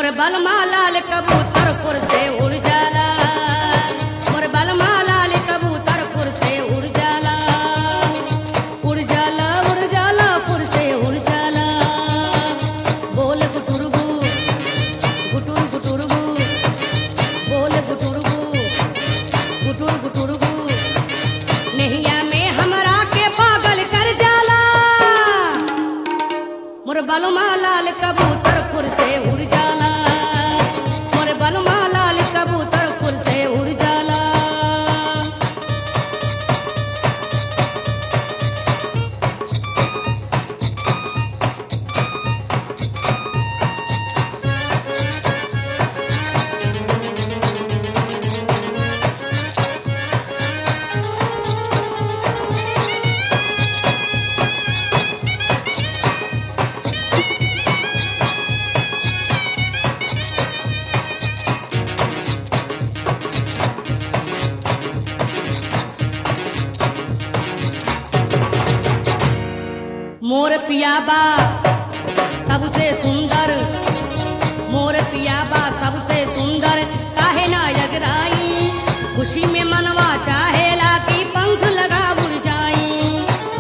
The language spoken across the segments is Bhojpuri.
मोर बलमा लाल कबूतर फुर से उड़ जाला मोर बलमा लाल कबूतर फुर से उड़ जाला उड़ जाला उड़ जाला फुर से उड़ जाला बोल गुटुरगु गुटुर गुटुरगु बोल गुटुरगु गुटुर गुटुरगु नैया में हमरा के पागल कर जाला मोर बलमा लाल कबूतर फुर से उड़ जाला मोर बलमा लाल कबूतर फुर से उड़ जाला मोर पियाबा सबसे सुंदर मोर पियाबा सबसे सुंदर काहे ना यगराई खुशी में मनवा चाहेला कि पंख लगा उड़ जाई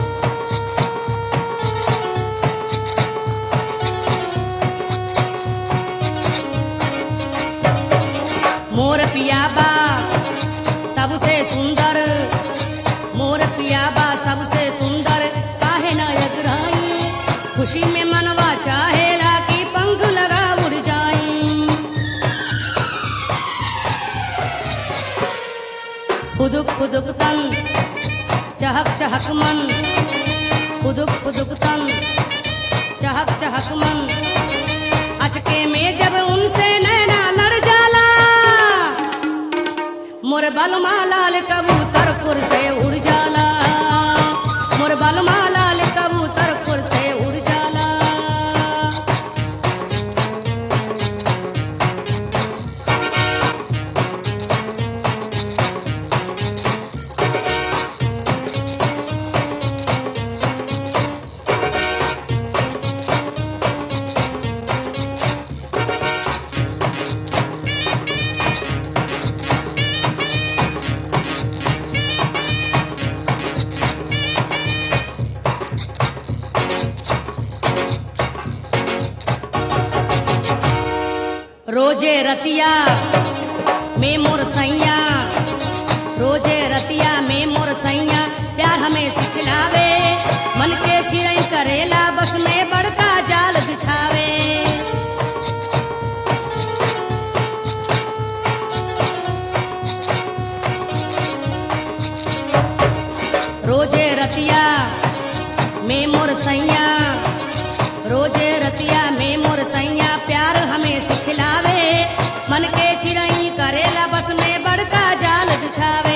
मोर पियाबा सबसे सुंदर मोर पियाबा सबसे सुंदर काहे ना यगराई खुशी में मनवा चाहेला कि पंख लगा उड़ जाई खुदुक खुदुक तन चहक चहक मन खुदुक खुदुक तन चहक चहक मन अचके में जब उनसे नैना लड़ जाला मोर बलमा लाल कबूतर फुर से उड़ जाला मोर बलमा लाल कबूतर फुर से उड़ जाला रोजे रतिया में मोर सैया रोजे रतिया में मोर सैया प्यार हमें सिखलावे मन के चिड़ई करेला बस में बड़का जाल बिछावे रोजे रतिया में मोर सैया रोजे रतिया में मोर सैया प्यार हमें सिखलावे मन के चिड़ई करेला बस में बड़का जाल बिछावे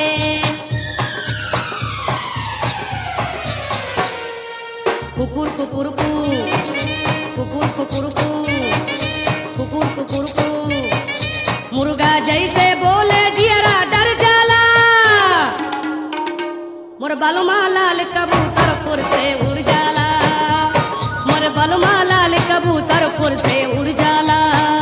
कुकुर कुकुर कु कुकुर कुकुर कु कुकुर कुकुर कु मुर्गा जैसे बोले जियरा डर जाला मोर बलमा लाल कबूतर फुर से उड़ जाला मोर बलमा लाल कबूतर फुर से उड़ जाला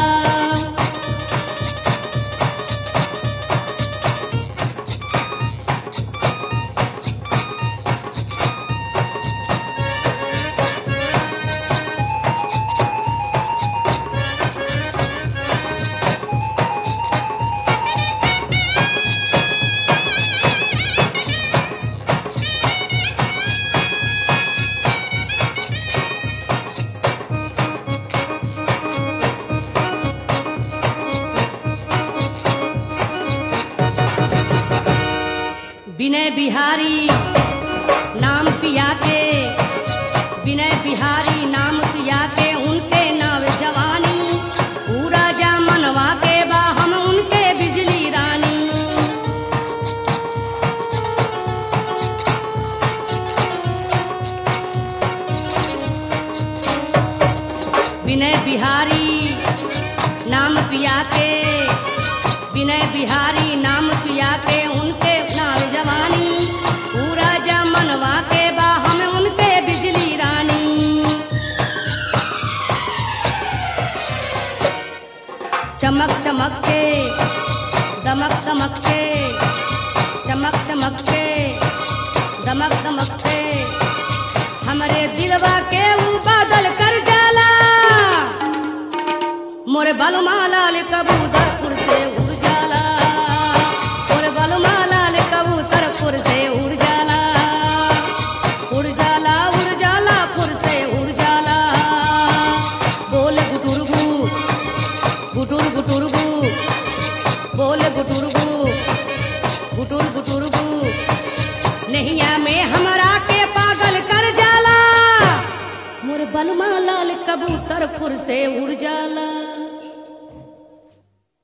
विनय बिहारी नाम पिया के विनय बिहारी नाम पिया के उनके नाव जवानी पूरा जा मनवा के बा हम उनके बिजली रानी विनय बिहारी नाम पिया के विनय बिहारी नाम पिया के उनके नाम जवानी पूरा जमनवा के बा हम उनके बिजली रानी चमक चमक के दमक दमक के चमक चमक के दमक दमक के हमरे दिलवा के ऊ बादल कर जाला मोरे बलमा लाल कबूतरपुर से उड़ जाला मोरे बलमा लाल कबूतरपुर से उड़ जाला उड़ जाला उड़ जाला फुर से उड़ जाला बोले गुटुरगु गुटुर गुटुरगु बोले गुटुरगु गुटुर गुटुरगु नैया में हमरा के पागल कर जाला मोर बलमा लाल कबूतर फुर से उड़ जाला